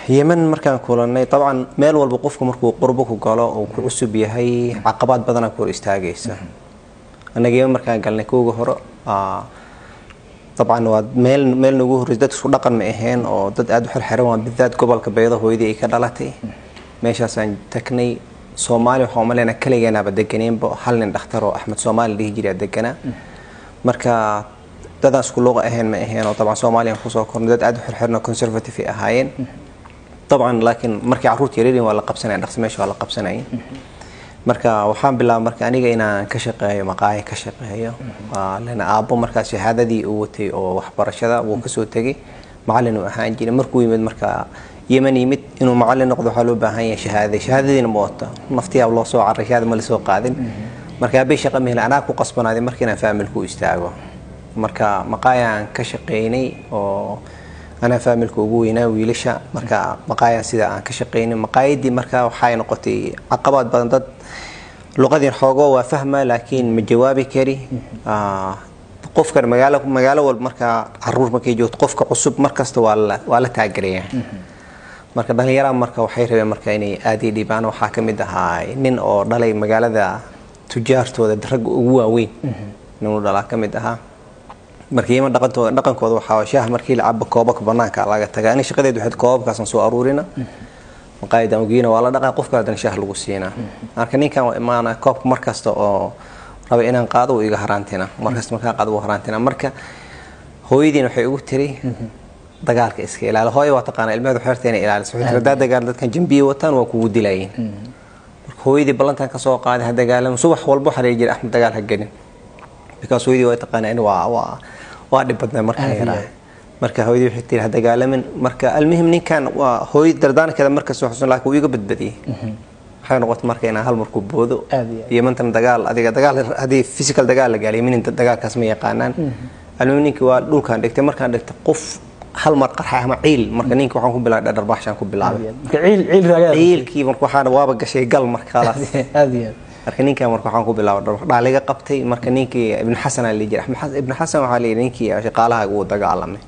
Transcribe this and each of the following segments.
yemen markaan kulanay dabcan meel walba qofku markuu qurbo ku galo uu ku cusub yahay caqabaad badanaa ku hor istaagaysa annaga yemen markaan galnay kooga hore aa, dabcan waa meel meel nagu horreysay dad isku dhaqan ma aheen oo dad aada u xirxiran waa bidaad gobolka beedo hooyadii ay ka dhalatay meeshaasaan tagnay soomaali waxaa umaleyna kaligeenaaba deganeenba hal nin dhakhtar oo axmed soomaali dhihi jiraa deganaa marka dadaan isku luuqa ahayn ma aheen oo dabcan soomaaliyan kusoo kornay dad aada u xirxiran oo conservative ay ahaayeen dabcan laakiin markii carruurta yaryariin waa la qabsanaya dhaqsi meesha waa la qabsanayay marka waxaan bilaabay marka aniga inaan ka shaqeeyo maqaahi ka shaqeeyo waa lena aabbo markaas shahaadadii uu watay oo waxbarashada wuu kasoo tegay macallin uu ahaan jiray markuu yimid marka yemen yimid inuu macallin noqdo waxaa loo baahan yahay shahaadada shahaadadiina ma wato naftiyaa loo soo caray shahaada ma lasoo qaadin marka aabay shaqa mehel anaa ku qasbanaaday marka inaan faamilku u istaago marka maqaayaan ka shaqeynay oo anaa faamilka ugu weynaa wiilasha marka maqaayaan sida aan ka shaqeynay maqaayadii marka waxay noqotay caqabaad badan dad luqadii xoogoo waa fahma laakiin ma jawaabi kari Ah, qofkan magaalo magaalo walba markaa caruur markay joogto qofka cusub markasta waa la waa la taageeraya marka dhalinyarada marka waxay rabeen marka inay aad ii dhibaan waxaa ka mid ahaa nin oo dhalay magaalada tujaartooda ragga ugu waaweyn ninuu dhalaa ka mid ahaa marka yeman dhaqantooda dhaqankooda waxaa shaah markii la cabo koobabka banaanka laga tagaa ani shaqadeedu waxayd koobabkaasaan soo aruurina maqaayadan ugiina waa la dhaqaa qof kale haddana shaah lagu siinaa marka ninkan waa imaana koobka markasta oo raba inaan qaado uu iga haraantina markasta markaan qaado uu haraantina marka hooyadiina waxay ugu tiri dagaalka iska ilaali hooyo waa taqaana ilmeheedu xeerta inay ilaaliso waxay tiri haddaa dagaal dadkan jambiye wataan waa kugu dilayiin marka hooyadii ballantan ka soo qaaday ha dagaalamo subax walba waxaa dhihi jiray axmed dagaal ha gelin because hooyadii waa taqaanaa in waa waa waa dhib badnaa markaa Aad iyo yaraa aad. marka hooyadii waxay tiri ha dagaalamin marka almuhim ninkan waa hooy dardaankeeda markas xusun laakiin wuu iga badbadiyey waxay noqotay marka inaan hal markuu boodo Aad iyo aad. yemantan dagaal adiga dagaal haddii physical dagaal la gaaliyo minin dagaalkaas ma yaqaanaan almuhim ninkii waa dhulkaan dhigtay markaan dhigtay qof hal mar qarxa ama ciil marka ninka waxaan ku bilaabay dhardharbaaxshaan ku bilaabay marka ciil ciil raagada ciilkii marka waxaan waaba gashay gal marka khalaas aad iyo aad marka ninkan marka waxaan ku bilaabay dhar dhaaliga qabtay marka ninkii ibn xasan aa lihi jiray Axmed Xasan- ibn xasan waxaa lihi ninkii shaqaalaha uu dagaalamay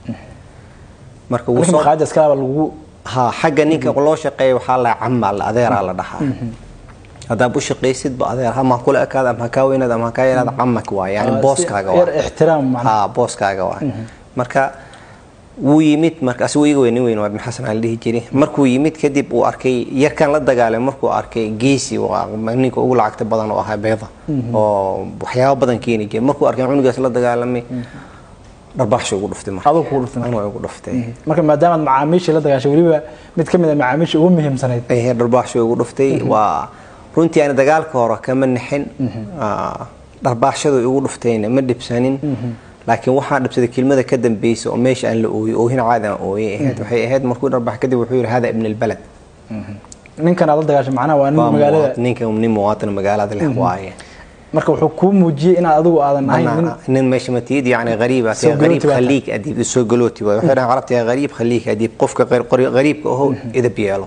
marka wuu marka soo maqaayada iskalaaba lagu ha xagga ninka loo shaqeeya waxaa la camaa la adeeraa la dhahaa haddaad u shaqaysidba adeer ama ha kula ekaada ama ha kaa weynaada ama ha kaa yaraada camak waa yani Ah, booskaaga si- yar waa ixtiraam macnaha ha booskaaga waa marka wuu yimid marka asigu iga weyn nin weyn waa ibn xasan aan la dhihi jiray markuu yimid kadib uu arkay yarkan la dagaalamay markuu arkay geesi waa ninka ugu lacagta badan oo ahaa beeda oo waxyaabo badan keeni jiray markuu arkay cunugaas la dagaalamay dharbaaxsha ugu dhuftay marka Adigu kugu dhuftay marka. anuu ugu dhuftay marka maadaamaad macaamiisha la dagaashay weliba mid ka mid a macaamiisha ugu muhiimsanayd ehe dharbaaxsha ugu dhuftay waa runtii aan dagaalka hore kama nixin Ah, dharbaaxshadu igu dhuftayna ma dhibsanin laakiin waxaan dhibsaday kelmada ka dambeysa oo meesha aan la ooyey oohin caadi aan ooyey ahayd waxay ahayd markuu dharbaax kadib wuxuu yidhi hada ibn albalad ninkan aad la dagaashay macnaha waa nin Waa magaalada muwaadin- ninka nin muwaadin magaalada leh waaye marka wuxuu kuu muujiyey inaad adigu aadan ahayn nin أنا nin meesha matid yani غريب Soo غريب galooti baa خليك أديب soo galooti waay waxay dhahaan carabta yaa غريب خليك أديب qofka qeyr- qori- غريبka aho idab yeelo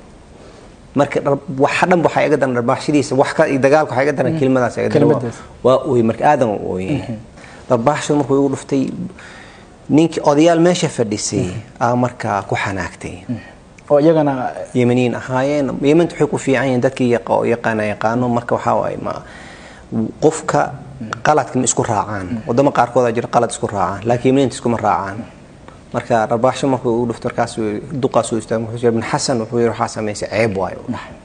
marka dhar- waxa dhan waxaa iga daran dharbaaxshadiisa wax ka dagaalka waxaa iga daran kelimadaas iga daran Kelimadaas. waa ooyey marka aadan u ooyey dharbaaxshadu markuu igu dhuftay ninkii odayaal meesha fadhisay aa markaa ku xanaagtay oo iyagana yemeniin ahaayeen yementu waxay ku fiican yihiin dadkii yaqa- yaqaana yaqaano marka waxaa waaye ma qofka qaladka ma isku raacaan wadamo qaarkood aa jira qalad isku raacaan laakiin yemeniinta iskuma raacaan marka rabaaxsho markuu ugu dhufto markaasuu yidhi- duqaasuu istaagay wuxuu yidhi ibn xasan wuxuu yidhi waxaa samaysay ceeb waayo u dhahay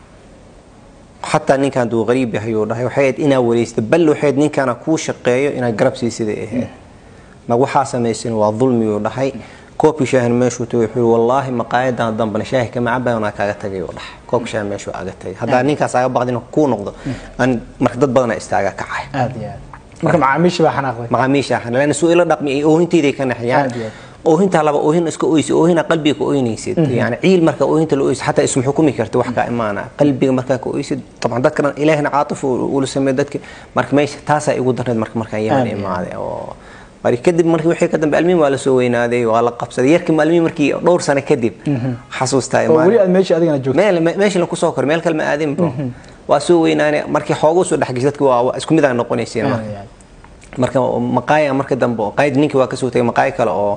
xataa ninkan duu qariib yahay uu dhahay waxay ahayd inaa wareysta bal waxay ahayd ninkana kuu shaqeeyo inaad garab siisiday ahayd ma waxaa samaysan waa dulmi uu dhahay koobkii shaahin meeshuu tagay wuxuu yidhi wallaahi maqaayadan dambana shaahi kama cabayo anaa kaaga tagay uu dhahay koobka shaahin meeshuu aga tagay haddaa ninkaas aga baqdin kuu noqdo an marka dad badana istaaga kacay aad iyo aad marka macaamiisha baa xanaaqday macaamiisha ahna lana suu ila dhaqmi ay oohintayday ka naxyaan Aad iyo aad. oohintaa laba oohin iska oysi oohina qalbiga ka oynaysid yani ciil marka oohinta la oysid xataa isma xukumi karta wax kaa imaana qalbiga markaa ka oysid طبعا dadka dhan ilaahina caatif ula sameey dadka marka meesha taasaa igu darneed marka markaan yemen Aad iyo aad. imaaday oo mari kadib markii wixii ka dambe almiin waa la soo weynaaday waa la qabsaday yarkii maalmiin markii dhowr sano kadib xasuustaa oo weli imaanay aad meesha adigana joogto meel me- meesha lagu soo koray meel kale ma aadin bro waa soo weynaanay markii xoogu soo dhexgashay dadka waa waa isku mid aan noqonayseen marka Aad iyo aad. marka maqaaya marka dambe oo qayd ninkii waa kasoo tagay maqaayo kale oo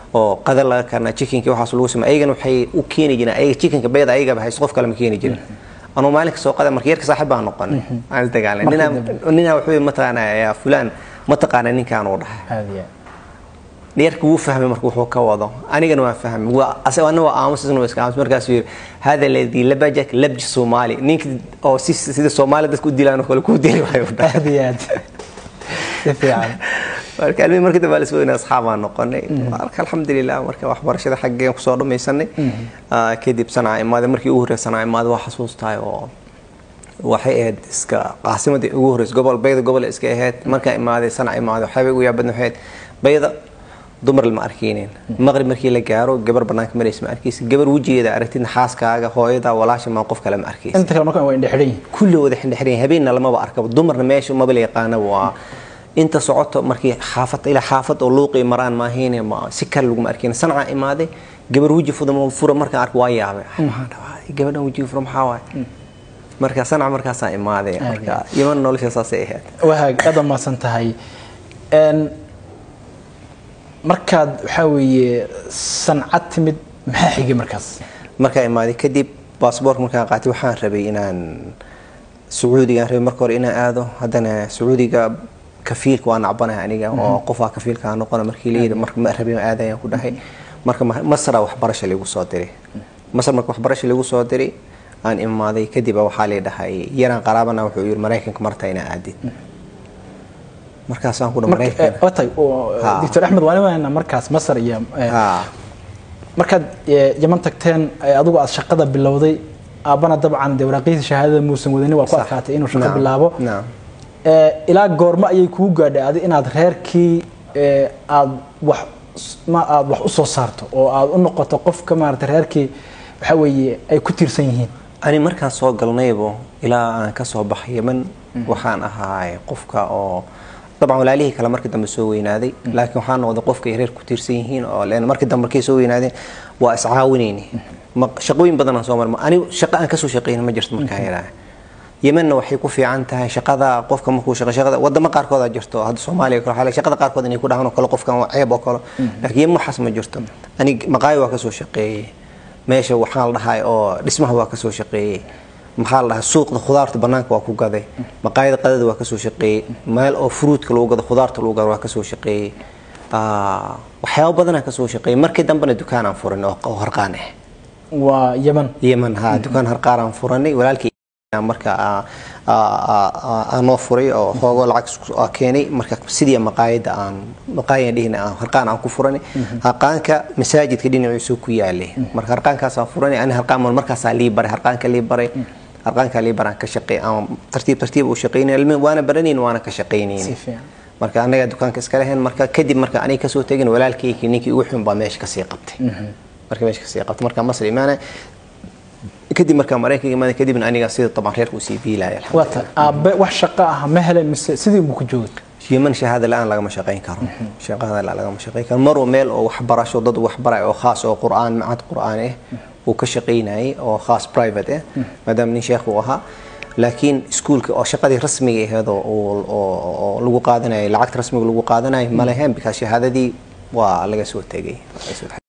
oo qadar laga karnaa chickenki waxaas lagu sameey ayagana waxay u keeni jireen ayaga chickenka beeda ayagaba haysto qof kale ma keeni jirin anuu maalin kasoo qada marka yarka saaxiib baan noqonay aan is dagaalnay Markii ninaa dambe. ninaa wuxuu mataqaanaa yaa fulaan mataqaana ninkaan uu dhahay aad iyo yarka wuu fahmay marka wuxuu ka wado anigana waan fahmay waa asaga anna waa aamus isna waa iska aamus markaasuu yidhi hada alladii labajak labji soomaali ninka oo si sida soomaali dadka u dilaan oo kale kuu dili waayo u dhahay aad iyo aad si fiican marka almihi markii dambe alisoo inaa asxaabaan noqonay marka alxamdulilah marka waxbarashada xaggeen kusoo dhamaysanay Ah, kadib sanaa imaaday markii ugu horreysay sanaa imaaday waa xasuustahay oo waxay ahayd iska caasimadii ugu horreysay gobol bayda gobol iska ahayd markaa imaaday sanaa imaaday waxyaabay ugu yaabadna waxay ahayd bayda dumar lama arkeynin maqrib markii la gaaro gabar banaanka maraysa ma arkeysa gabar wejigeeda aragtidna xaaskaaga hooyada walaasha maa qof kale ma arkeysa inta kale markaan waa indhe xidhan yihin kulli wada xindhexireen habeenna lamaba arkaba dumarna meesha maba la yaqaanaba waa inta socoto markii xaafad ilaa xaafad oo luuqii maraan maahayne ma si kale laguma arkin sanca imaaday gabar weji fuda fura markaan arko waa yaabay maxaa dhawaa gabadhan wejiga fura maxaa waaye marka sanca markaasaa imaaday marka iman nolosha saasay ahayd wahaag aad umaasan tahay Een, markaad waxaa weeye sancad timid maxaa xigay markaas markaa imaaday kadib baasboorka markaan qaatay waxaan rabay inaan sacuudigaan rabay marka hore inaan aado haddana sacuudiga kafiilka waa nacbanahay aniga oo qofaa kafiilka noqona markii layidhi marka ma rabin aadayaan ku dhahay marka ma- masra waxbarasha lagu soo diray masar marka waxbarasha lagu soo diray aan imaaday kadib waxaa lay dhahay yaraan qaraabana wuxuu yidhi maraykanka marta inaa aadid markaasaan ku dhahay maraykanka watay Ha. doctor axmed waan imaanaa markaas masar iyo eh, Ha. markaad eh, yaman tagteen eh, adigu aad shaqada bilowday aabbana dabcan dee waraaqihiisa shahaadada muusan wadanin waa ku Sax. adkaatay inuu shaqo Naam, bilaabo naam. Eh, ilaa goormo ayay kugu gaadhay adi inaad reerkii eh, aad wax ma aad wax u soo saarto oo aad u noqoto qofka maarata reerkii waxa weeye ay ku tiirsan yihiin ani markaan soo galnaybo ilaa aan ka soo baxay yeman waxaan ahaay qofka oo dabcan walaalihii kale markii dambe soo weynaaday laakiin waxaan noqday qofka ay reer ku tiirsan yihiin oo leen markii dambe markay soo weynaadeen waa iscaawinayni Ma- shaqooyin badan aan soo marma ani shaqo aan kasoo shaqeyna ma jirto markaan yaraa yemanna waxay ku fiican tahay shaqada qofka markuu shaqo shaqada wadamo qaarkood aa jirto hadda soomaaliya kale waxaa laga- shaqada qaarkood inay ku dhahaan oo kale qofkan waa ceeb oo kale laakiin yeman waxaas ma jirto ani maqaayo waa kasoo shaqeeyey meesha waxaa la dhahay oo dhismaha waa kasoo shaqeeyey maxaa la dhahay suuqda khudaarta banaanka waa ku gaday maqaayada qadada waa kasoo shaqeeyey meel oo fruitka lagu gado khudaarta lagu gado waa kasoo shaqeeyey Ah, waxyaabo badanaa kasoo shaqeeyey markii dambena dukaanaan furan oo oo harqaan ah waa yaman yeman ha dukaan harqaaraan furanay walaalkii marka aa- aa- aa- aa- aan noo furay oo hoogoo lacag isku- aa keenay marka sidii maqaayada aan maqaayan dhihina aan harqaan aan ku furanay harqaanka masaajidka dhinaciisu ku yaalay marka harqaankaasaan furanay ani harqaan mar- markaasaa lii baray harqaanka lii baray harqaanka lii baraan ka shaqeey aan tartiib tartiib u shaqeynay ilmi waana baranayn waana ka si shaqeynayni fiican marka anaga dukaanka iska lahayn marka kadib marka aniga kasoo tegin walaalkayki ninkii ugu xun baa meesha kasii qabtay marka meesha kasii qabtay marka masar imaana kadib markaa maraykanka imaana kadibna aniga sida taban reerka usii biilaya waata aabe wax shaqo ah ma helen mise sidii buu ku joogay yeman shahaada la-aan lagama shaqayn karo shaqada la lagama shaqayn karo marwa meel oo waxbarasho dad waxbaraya oo khaas oo qur'aan macad qur'aan ah uu ka shaqaynayay oo khaas private ah maadaama nin sheekh uu ahaa laakiin iskuulka oo shaqadii rasmiga ahayd oo oo- oo- oo lagu qaadanayay lacagta rasmiga lagu qaadanayay ma lahayn because shahaadadii waa laga soo tegay